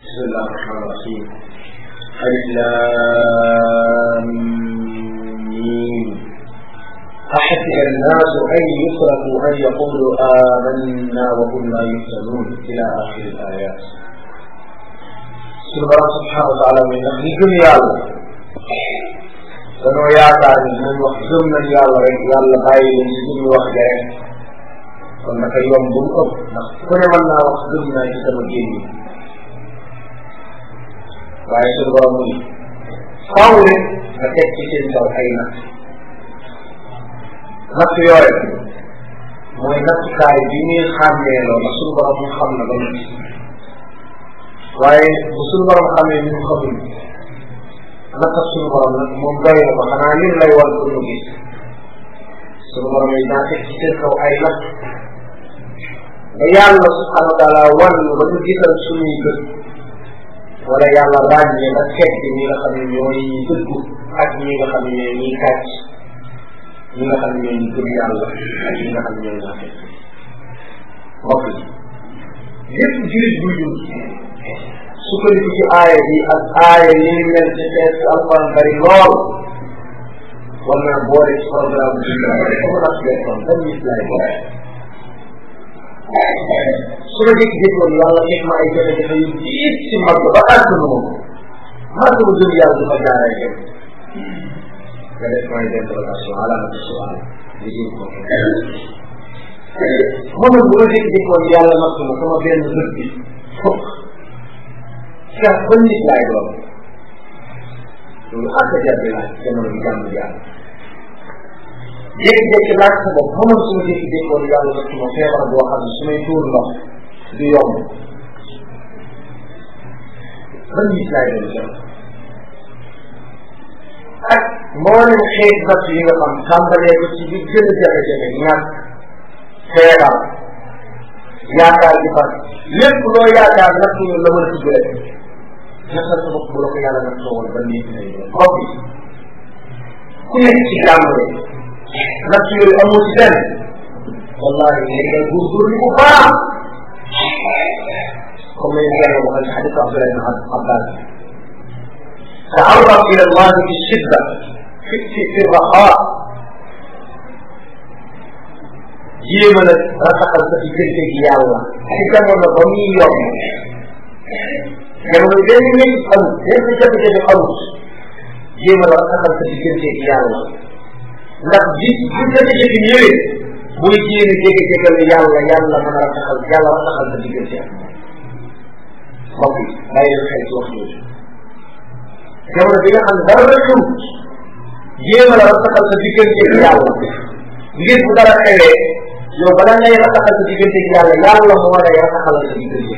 بسم الله الرحمن الرحيم ألف لام ميم أحسب الناس أن يتركوا أن يقولوا آمنا وهم لا يفتنون إلى آخر الآيات سبحانه سبحانه وتعالى من نحن yàlla danoo yaakaar ni dinañ wax gëm nañ yàlla rek yàlla bàyyi leen si suñu wax ja rek kon naka yomb bu mu ëpp ndax ku ne mën naa wax gëm naa ci sama génn waaye suñu borom mu ni faaw rek nga teg ci seen kaw ay natt natt yooyu mooy nattukaay bi ñuy xàmmee loo ndax suñu borom mu xam na ba mu waaye bu suñu borom xamee ñu xamul naka suñu borom nag moom doy na ko xanaa lim lay war pour ñu gis suñu borom yi daa teg ci seen kaw ay natt ba yàlla subhanahu wa taala wan ba ñu gisal suñuy bët wala yàlla ràññee ba teg ñi nga xam ne ñooy dëggu ak ñi nga xam ne ñooy ñiy kàcc ñi nga xam ne ñooy ñi gëm yàlla ak ñi nga xam ne ñooy nafe mbokk yi lépp jurit buy dund sukkandiku ci aaya bi ak aaya yi ñu mel ci xeet alquran bari lool war naa boole ci programme bi comme nas lekkoon ban nit laay boole su ma jékki-jékkoon yàlla teg ma ay jafe-jafe yu diis ci mag ba àdduna moom mag bu dul yàlla du fa jaaree kenn nga def mooy interrogation alaamati sual li jëm ko moom bu ma jékki-jékkoon yàlla natt ma sama benn bët bi fokk car ban nit laay doon loolu ak jar bi laaj jamono bi jàmm jàmm jékki-jékki laaj sa bopp xamal su ma jékki-jékkoon yàlla natt ma feebar boo xam ne su may tuur ndox du yomb ban nit laay doon jàmm ak mboolem xeet natt yi nga xam tàmbalee ko ci bi gën a jafe-jafe ñàkk feebar yaakaar di far lépp loo yaakaar natt ñu la mën a tudd rek nasal sa bopp bu la ko yàlla nag toogal ba nii lay doon mbokk yi ku nekk ci jàmm rek natt yooyu amoo ci benn wallahi léegi ngay góorgóorlu bu baax comme ni ñu koy waxal ci xadis Abdullah ibn Abbas تعرف إلى الله في الشدة في في الرخاء jéema nag rafetal sa diggante gi yàlla ci jamono ba muy yomb jamono benn nit amul benn jafe-jafe amul jéema la rafetal sa diggante gi yàlla ndax bi bu jafe-jafe ñëwee booy jéem a jege-jegal yàlla yàlla mën a rafetal yàlla rafetal sa diggante ak mbokk yi bàyyi leen xel ci wax jooju jamono bi nga xam ne dara xew jéema la rafetal sa diggante gi yàlla ngir bu dara xewee yow bala ngay rataxal sa diggante gi yàlla yàlla moo lay rataxal sa diggante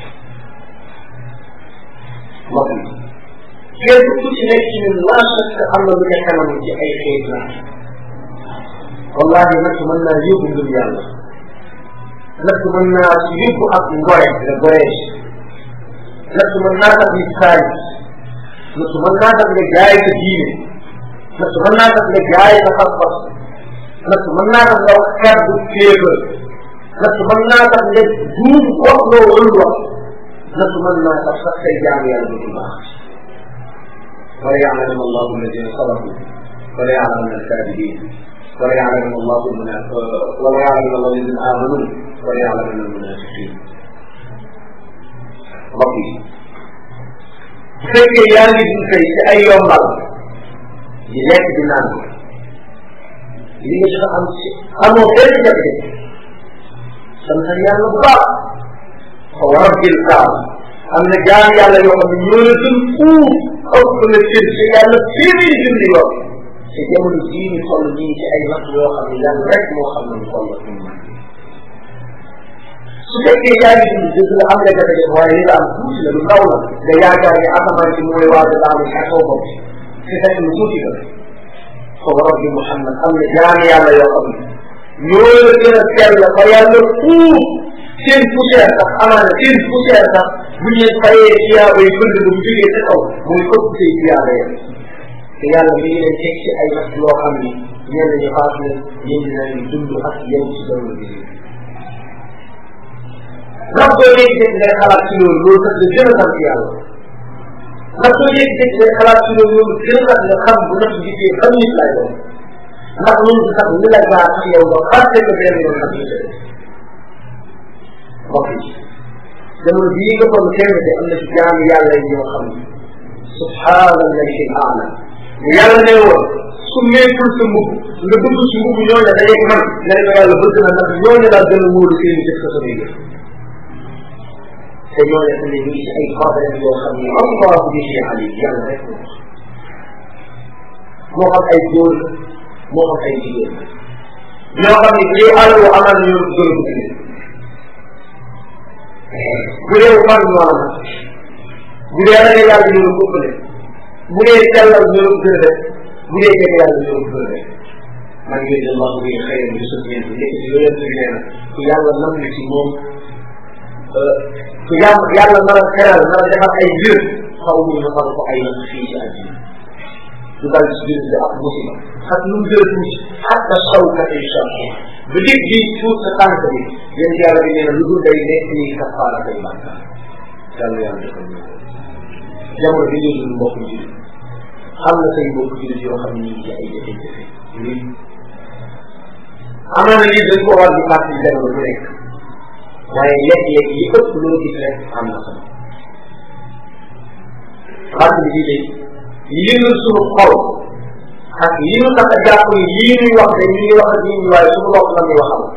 mbokk yi kenn ku ci nekk ci ñun laa chaque am na lu ne kanam ci ay xeet la wallahi nag mën naa yóbbu ngëm yàlla nag mën naa ci yóbbu ak ngore le gorège nag mën naa tax nit saay nag mën naa tax nga jaay sa diine nag mën naa tax nga jaay sa pas-pas natt mën naa tax nga wax kàddu kéefër natt mën naa tax nga duum wax loo warul wax natt mën naa tax sax say jaam yàlla du baax wala ya'lamu allahu alladina sadaqu wala ya'lamu alkadibin wala ya'lamu allahu wala ya'lamu allahu alladina amanu wala ya'lamu almunafiqin mbokk yi bu fekkee yaa ngi dund tey ci ay yombal di lekk di naan li nga jot a am ci amoo benn jafe-jafe sant yàlla bu baax fa rabbil kaab am na jaam yàlla yoo xam ne ñoo la gën fuuf ëpp la cër ci yàlla téeméeri junni yoon te jamono jii ñu toll nii ci ay natt yoo xam ne yàlla rek moo xam ne ñu toll ak ñun su fekkee yaa ngi dund dëgg la am nga jafe-jafe waaye li nga am tuuti la lu ndaw la nga yaakaar ne asamaan ci mooy waaj a daanu ci kaw bopp te fekk lu tuuti la foofu rabbi Muhammad am na jaam yàlla yoo xam ne ñoo la gën a sell fa yàlla fuuf seen poussière sax amaana seen poussière sax bu ñu fayee tiyaaba yi bëgg ba mu jógee ca kaw muy ëpp say tiyaaba ya te yàlla mi ngi leen teg ci ay natt yoo xam ni ñenn ñi faat na ñenn ñi nañu dund ak yow ci jamono bi ndax soo jékki-jékki ngay xalaat ci loolu loolu kat la gën a sant yàlla ndax soo jékki-jékki ngay xalaat ci loolu loolu gën a tax nga xam bu nekk gisee ban nit lay doon ndax loolu du tax ni la gaa tax yow ba fàtte ko benn yoon nag ñu mbokk yi jamono bii nga toll kenn de am na ci jaamu yàlla yi ñoo xam ne subhaanallahi al-aala yàlla ne woon su meekul sa mbubb nga dugg ci mbubb ñooñu dajeeg man nga ne ko yàlla bëgg na ndax ñooñu daal gën a wóolu seen jëf sa sama yëf te ñooñu xam ne ñu ngi ci ay problème yoo xam ne allahu bihi alim yàlla rek moo xam ay góor moo xam ay jigéen ñoo xam ne lii àllu amal na ñoo gën a bëgg bu dee fan ñoo la bu dee ragal yàlla ñoo la ko ëppale bu dee sellal ñoo la ko gën a def bu dee jege yàlla ñoo la ko gën a def man yooyu de allahu bi xëyam bi sut ñeent nekk ci yooyu yëpp nee na ku yàlla nam na ci moom ku yàlla yàlla nar a xeral nar a defar ay mbir xaw mu na ko ay natt fii ci àddina du dal ci biir bi ak musiba ak lu mu gën a tuuti xatta sawkat incha allah ba nit bi tuut sa tànk bi yéen yàlla bi nee na lu dul day nekk nii kafaara day bàkkaar yàlla yàlla defal ñu ko jamono bi ñu dund mbokk ji xam na say mbokk jullit yoo xam ne ñu ngi ci ay jafe-jafe lii amaana lii dañ ko war di fàttali jamono bu nekk waaye léeg-léeg li ëpp loo gis rek am na solo fàttali bii day yëngal suñu xol ak yi ñu tax a jàpp ni lii ñuy wax de ñu ngi wax ak nit ñi waaye suñu bopp la ñuy waxal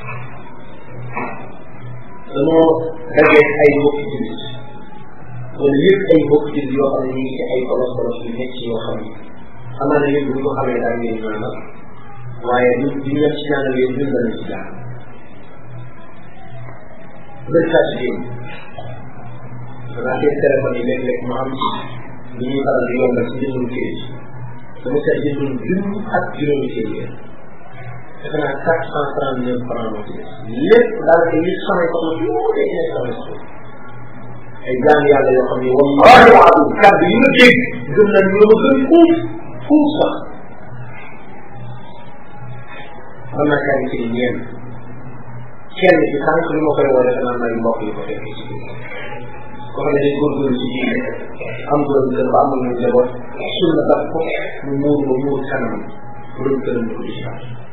dañoo dajee ay mbokk jullit wala yëpp ay mbokk jullit yoo xam ne ñu ngi ci ay kolos kolos yu nekk yoo xam ne amaana yëpp bu ñu ko xamee daal ngeen ñaanal waaye ñu ñu ñëpp ci ñaanal yéen ñun danañ ci jaar bëri saa ci démb danaa seen téléphone yi léeg-léeg mu am ci li ñuy faral di yombal ci jëndum kayit dama seet jëndum junni ak juróomi téeméer defe naa quatre cent trente neuf francs moo ci des lépp daanaka li samay ko ci tuuti nekk samay ko ay jaam yàlla yoo xam ne wallahi waaw kàddu yi nga dégg gëm nañ ñu ma gën fuuf fuuf sax mën naa kaa ci ñeen kenn ci sànq li ma koy woo defe naa may mbokk yi ko fekkee ci biir ko xam ne day góorgóorlu ci diine am doon kër ba amul ñu njaboot sunna daf ko mu muur ba muur kanam borom këram ko ci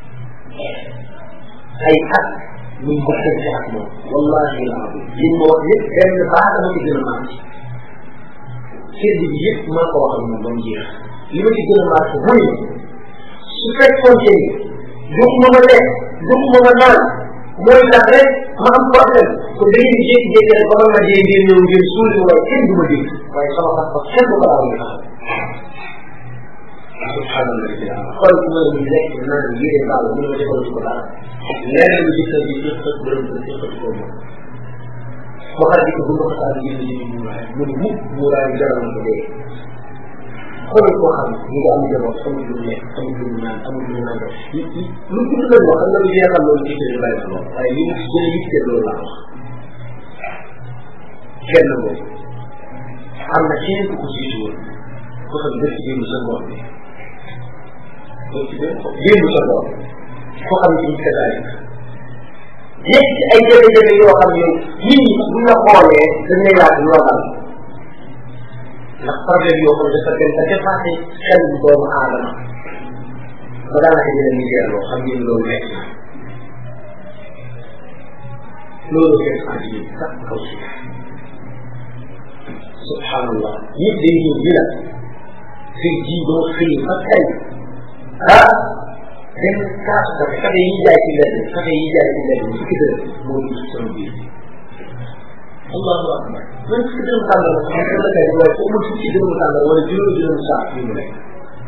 ay at ñu mbokkante ak moom wallahi laabi li ma wax yëpp benn baa dama ci gën a màcc sedd bi yëpp maa ko wax ak moom ba mu jeex li ma ci gën a màcc mooy su fekkoon te ni joxuma ma lekk joxuma ma naan mooy tax rek ma am problème kon da ngeen di jékki-jékki rek ba man ma dee ngeen ñëw ngeen suuli ma waaye kenn du ma dégg waaye sama sax ba kenn du ko daaw ñu taxaw subhanallah xool ku mel ni lekk naan yére baal mu ne ma defal ko dara lenn lu ci kër gi ci xët borom kër ci xët ko moom ba xar di ko bu ko taal yéen yi muuraay mu ne mukk muuraay bi jaral ko dee xool koo xam ñu ngi am jaboot amul lu lekk amul lu naan amul lu naan lu tudd lañ wax xam nga lu jeexal loolu ci kër bàyyi na lool waaye li mu gën a yitte loolu laa wax kenn moom am na kenn ku ko jiitu woon ko xam dëkk démb sa ngoon bi démb sa ngoon ko xam ne ci kasaay nekk ci ay jafe-jafe yoo xam ne nit ñi bu ñu la xoolee dañ lay laaj loo dal ndax problème yoo xam ne dafa dem ba dépassé xel bu doomu aadama ba daanaka dina liggéey loo xam ngeen loolu nekk na loolu fekk àddina bi sax kaw si subhanallah ñëpp day ñëw di la xëy ji doo xëy ba tey ah benn kaasu kafe kafe yi jaay ci mbedd kafe yi jaay ci mbedd bi fukki dërëm moo ñu ci sama biir allahu akbar man fukki dërëm tàndal ma xam la kay waaye ko amul fukki dërëm tàndal wala juróomi dërëm saa yu mu nekk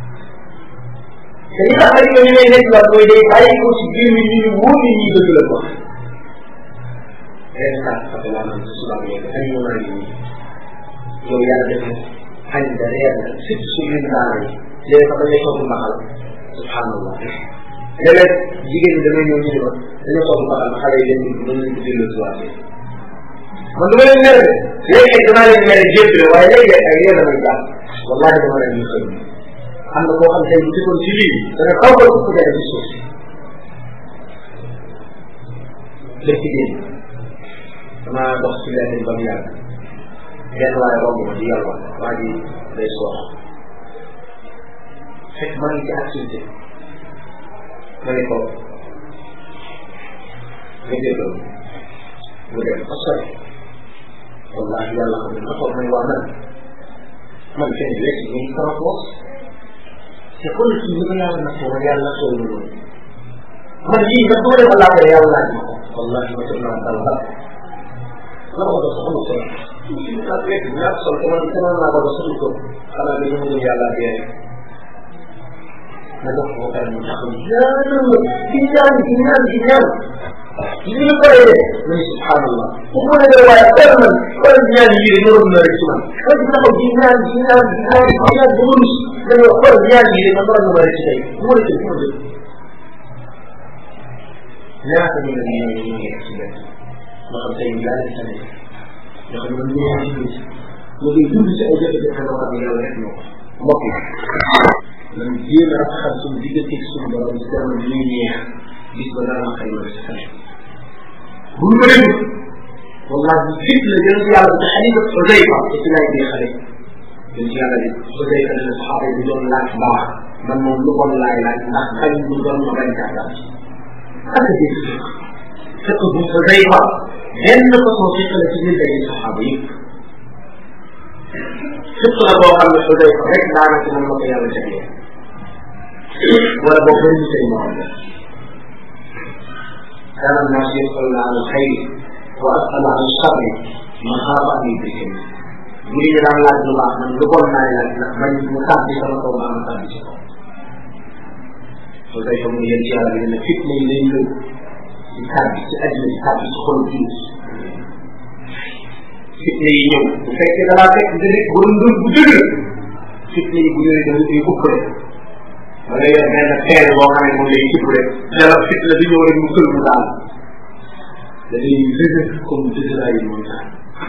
te li tax nag ñoo ñu may nekk waat mooy day bàyyi ko ci biir mi ñu ñu wóor ni ñuy dëgg la ko benn kaasu kafe laa naan si suba bi ay ñu naa nii yow yàlla def na añ da reer na surtout su ñu daara yi léegi sax dañuy togg mbaxal subhanallah léeg-léeg jigéen ñi damay ñëw ñu ne ma dañoo togg mbaxal ma xale yi leen dugg mën nañ ko delloo si waatee man du ma leen mere de léeg-léeg damaa leen mere jébbale waaye léeg-léeg ay réer damay jàpp wallahi dama leen ñu xëy am na koo xam tey bu dikkoon ci lii dana kaw ko ko def ci suuf si lépp ci génn damaa dox ci lenn ba mu yàgg benn waaye romb ma di yàlla waa ji day soox fekk maa ngi ci activité ma ne ko nga jéggal mu dem ba sori wallahi yàlla xam ne ma toog may waa man man kenn wécc ñu ngi sama poos te kon kii li ko yàlla nattoo man yàlla nattoo ñu loolu man lii nga doole ma laajee yàlla laaj ma ko wallahi ma toog naa dal la la ko doon soxla solo naa fekk ñaar sol te man sama naa ko doon soxla ko xanaa bi mu gëm yàlla dee na dox ko pare mu taxaw ñaanal ma di ñaan di ñaan di ñaan li ñu paree de ma ne subhanallah bu mu ne waaye dara man wala ñaan yi de ñoroon na rek ci man man di taxaw di ñaan di ñaan di ñaan di ñaan ba ma rus ma ne xool ñaan yi de man waroon na ma rek ci tey bu ma rëccee fu ma jëm ñaata ñu ne ñu ñu ngi ci benn ma xam tey yàlla ci tamit nga xam ne man ñoo ci nit ma ngi dund ci ay jafe-jafe yoo xam ne yàlla rek ñoo mbokk yi man jéem a rafetal suñu diggante suñu borom ci kanam li ñuy neex gis ba dara xëy na ci xale bu ñu ko déglu wallahi fit la jël yàlla ci xalifa Xudayfa te ci lay dee xale jël ci yàlla di Xudayfa ne saxaaba yi doon laaj baax man moom lu bon laay laaj ndax xañ bu doon ma bañ kaa laaj ak dégg fekk bu Xudayfa benn façon fiq la ci biir day saxaaba yëpp fiq la boo xam ne Xudayfa rek daanaka moom la ko yàlla jagleel wala boo bëri ñu say morom la كان الناس يسألون عن الخير وأسأل عن الشر مخافة أن يدركني يريد أن لا الله من لقول ما لا من مخافة كما قول ما مخافة وزي شو من يرجع لأن الفتنة يلين يكابي أجل يكابي تخل فيه fitne yi ñëw bu fekkee da laa fekk nga nekk borom ndul bu dëgër fitne yi bu ñëwee da nga koy ëpp rek da ngay yor benn xeer boo xam ne moom lay tibb rek dara fitna bi ñëw rek mu kël mu daal da ngay dëgër comme dëgëraayu montagne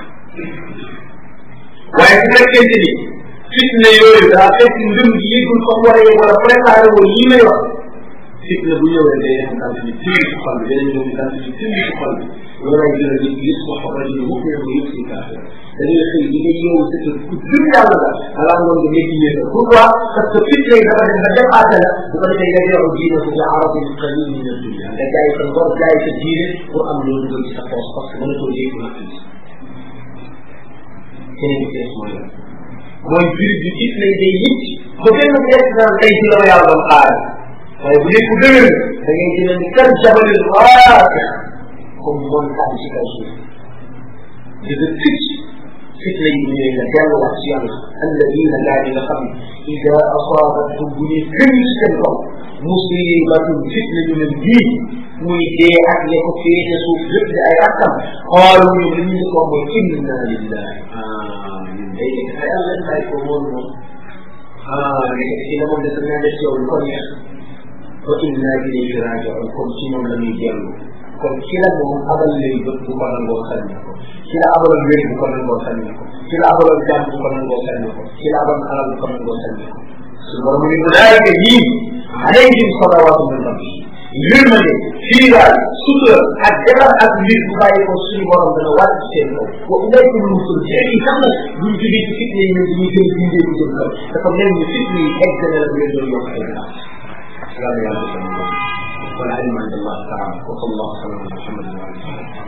waaye su fekkente ni fitna yooyu daa fekk ngëm gi yëgul fa mu war a yëg wala préparé woon lii may wax fitna bu ñëwee day am daal di tiir ci xol bi danañ ñëw daal di tiir ci xol bi loolu lay gën a gis gis wax wax rajo mu ko yëg yëg si kaafir da ngay xëy di nga yeewu sa kër ku gëm yàlla la alaa ngoon nga nekk yéen pourquoi parce que fitna yi dafa dem ba dépassé la bu ko defee nga jox diine ko ya arabin qalil min ad-dunya nga jaay sa ngor jaay sa diine pour am loolu dugal ci sa poche parce que mënatoo yëg na tuuti keneen bi des mooy mooy biir bi fitna yi day yëg ba benn bu des naan tey ci la ma yàlla doon xaar waaye bu dee ku dëgër da ngay jël ni kar jabalil raasi comme montagne ci kaw suuf dëgg ticc fitna yi ñëwee nga delluwaat ci yàlla alladina gaa yi nga xam ne ida asaabatum bu ñu gën ci seen kaw musibatun fitna ñu ne bii muy dee ak ya ko féete suuf lépp di ay rakkam xaalu ñu li ñu ko mooy inna lillahi ah ñun day nekk ay yàlla ay ko moom moom ah nekk ci la moom dafa naa def yow lu ko neex wa inna ilayhi rajiun comme ci moom la ñuy dellu kon ci la moom abal lay bët bu ko nangoo sànni ko ci la abaloon wér bu ko nangoo sànni ko ci la abaloon jàmm bu ko nangoo sànni ko ci la abaloon alal bu ko nangoo sànni ko su borom mu ne ulaayika yii alayhim salawaatu min rabbi yërmande fii daal sutura ak defar ak mbir bu bàyyi ko suñu borom dana wàcc ci seen kaw wa ulaykum musul ci ay sax nag buñ jógee ci fitne yi ñun dañuy gën dindee bu jëm kaw dafa mel ni fitne yi egg na la bu leen doon yokk ay baax yàlla yàlla defal ñu والعلم عند الله تعالى وصلى الله وسلم على محمد وعلى اله